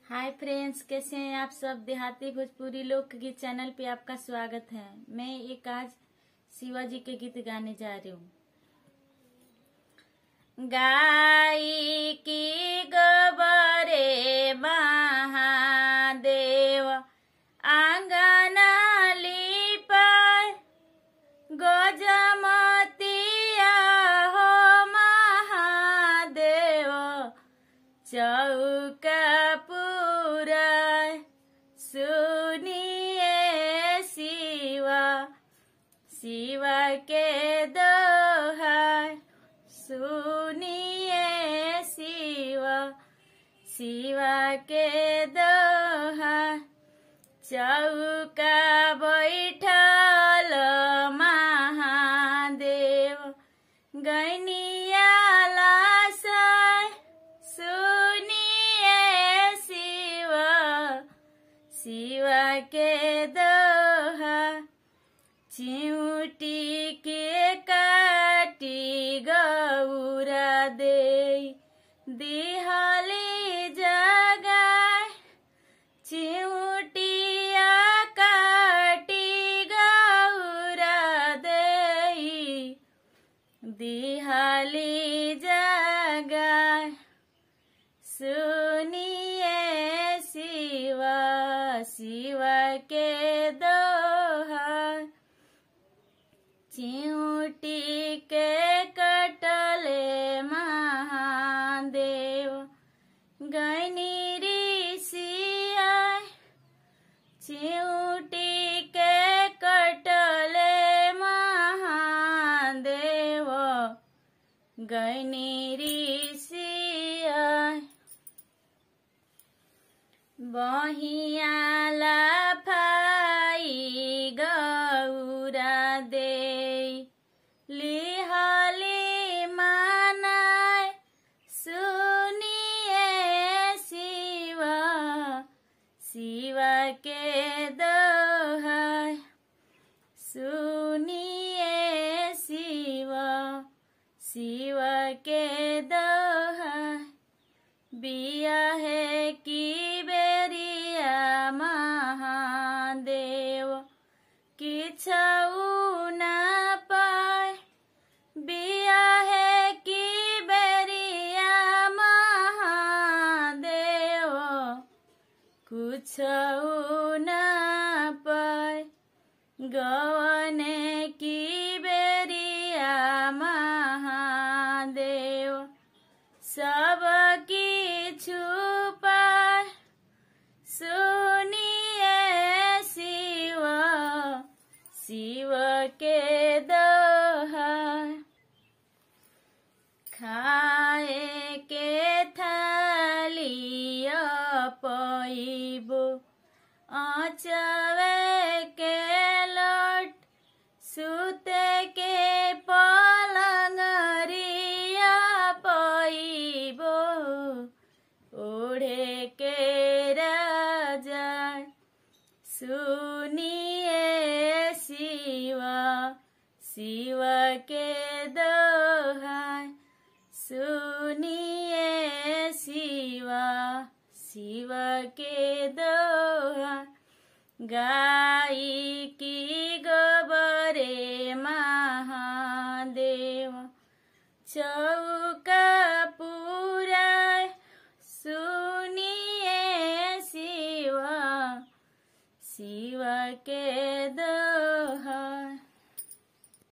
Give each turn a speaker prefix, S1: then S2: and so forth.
S1: hi friends कैसे हैं आप सब देहाती भोजपुरी लोकगीत चैनल पे आपका स्वागत है मैं एक आज शिवाजी के गीत गाने जा रही हूँ गाई की गोबरे महादेव आंगन लिपाय गजमतिया हो महादेव चौका पूरा सुनिए शिवा शिवा के दोहा सुनिए शिवा शिवा के दोहा चौका बैठल महादेव गैनिया लासाय सुनिए शिव शिव के दोहा चिउटी के काटी गौरा दे दिहली जगाय चिउटिया काटी गौरा दे दिहली जगाय सुनिए शिवा शिव के दोहा चिउटी के कटले महादेव गैनी ऋषिया चिउटी के कटले महादेव गैनी ऋषिया बहियाला फाई गौरा दे लिहली मानाय सुनिए शिव शिव के दोहाय सुनिए शिव शिव के दोहाय बिया है की बेरिया महादेव किछऊ न पाए बिया है की बेरिया महादेव कुछ न पाए गवने की बेरिया महादेव सब की छुपा सुनिए शिव शिव के दोहा खाए के थाली पैबो आचवे के लोट सुते के पलंगरिया पैबो ओढ़े के राजा सुनिए शिव शिव के दोहा सुनिए शिव शिव के दोहा गाई की गोबरे महादेव चौका पूरा सुनिए शिव शिव के दो